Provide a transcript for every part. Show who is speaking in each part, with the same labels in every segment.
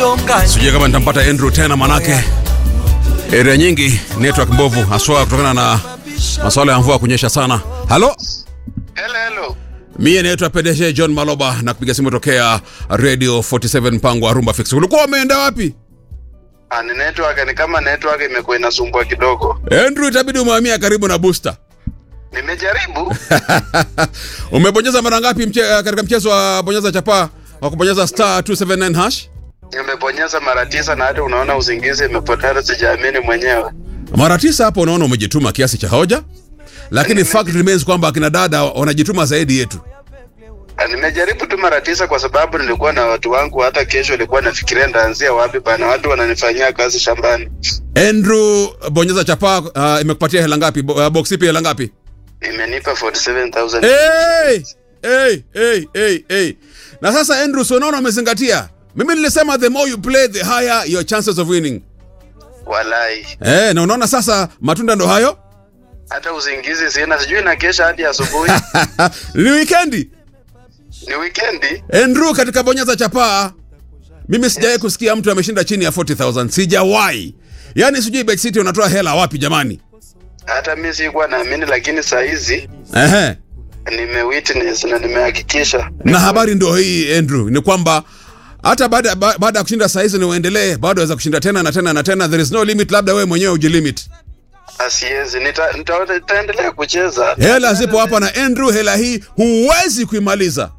Speaker 1: tusongane
Speaker 2: sijui kama nitampata Andrew tena manake area nyingi network mbovu haswa kutokana na masuala ya mvua kunyesha sana halo
Speaker 3: Hello, hello.
Speaker 2: mie naitwa PDG John Maloba na kupiga simu tokea Radio 47 mpango wa Rumba Fix. Ulikuwa umeenda wapi?
Speaker 3: Ah, ni network ni kama network imekuwa inasumbua kidogo.
Speaker 2: Andrew, itabidi umehamia karibu na booster.
Speaker 3: Nimejaribu.
Speaker 2: Umebonyeza mara ngapi mche, katika mchezo wa bonyeza chapa wa kubonyeza star 279 hash?
Speaker 3: Nimebonyeza mara tisa na hata unaona usingizi imepotea sijaamini mwenyewe.
Speaker 2: Mara tisa hapo unaona umejituma kiasi cha hoja. Lakini fact remains kwamba akina dada wanajituma zaidi yetu.
Speaker 3: Ah, Nimejaribu tu mara tisa kwa sababu nilikuwa na watu wangu, hata kesho nilikuwa nafikiria ndaanzia wapi bana, watu wananifanyia kazi shambani.
Speaker 2: Andrew, bonyeza chapa uh, imekupatia hela ngapi? Bo, uh, box ipi hela ngapi?
Speaker 3: Imenipa 47000.
Speaker 2: Hey! Hey, hey, hey, hey. Na sasa Andrew, so unaona umezingatia. Mimi nilisema the more you play the higher your chances of winning.
Speaker 3: Walai.
Speaker 2: Eh, na unaona sasa matunda ndo hayo?
Speaker 3: Hata usingizi sina, sijui na kesha hadi asubuhi.
Speaker 2: Ni weekendi.
Speaker 3: Ni weekendi.
Speaker 2: Andrew katika bonyeza chapaa. Mimi sijawahi kusikia mtu ameshinda chini ya 40000. Sijawahi. Yaani sijui Bet City unatoa hela wapi jamani?
Speaker 3: Hata mimi sikuwa naamini, lakini saa hizi
Speaker 2: Ehe.
Speaker 3: nimewitness na nimehakikisha.
Speaker 2: Na habari ndio hii Andrew, ni kwamba hata baada ba- baada ya kushinda saa hizi ni uendelee, bado waweza kushinda tena na tena na tena. There is no limit, labda wewe mwenyewe ujilimit.
Speaker 3: Asiezi, nita- nita- nitaendelea kucheza.
Speaker 2: Hela zipo hapa na Andrew, hela hii huwezi kuimaliza,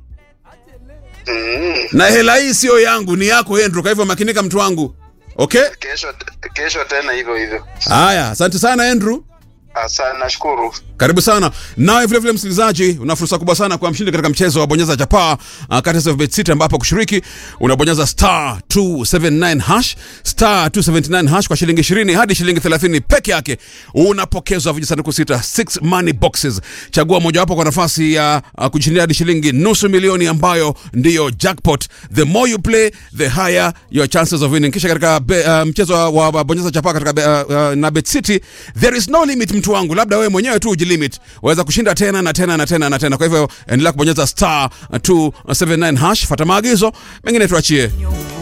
Speaker 3: Mm.
Speaker 2: na hela hii sio yangu, ni yako Andrew. Kwa hivyo makinika, mtu wangu. Okay,
Speaker 3: Kesho kesho tena hivyo hivyo.
Speaker 2: haya, asante sana Andrew.
Speaker 3: Asante, nashukuru.
Speaker 2: Karibu sana nawe vile vile msikilizaji, una fursa kubwa sana kwa mshindi katika mchezo wa bonyeza chapaa uh, kati ya Bet City, ambapo kushiriki unabonyeza star 279 hash star 279 hash kwa shilingi 20 hadi shilingi 30 peke yake, unapokezwa vijisanduku sita 6 money boxes. Chagua mojawapo kwa nafasi ya uh, kujishindia hadi shilingi nusu milioni ambayo ndiyo jackpot. The more you play the higher your chances of winning. Kisha katika be, uh, mchezo wa, wa bonyeza chapaa katika be, uh, uh, na Bet City there is no limit, mtu wangu, labda wewe mwenyewe tu ujilimit, waweza kushinda tena na tena na tena na tena. Kwa hivyo endelea kubonyeza star 279 hash, fuata maagizo mengine tuachie.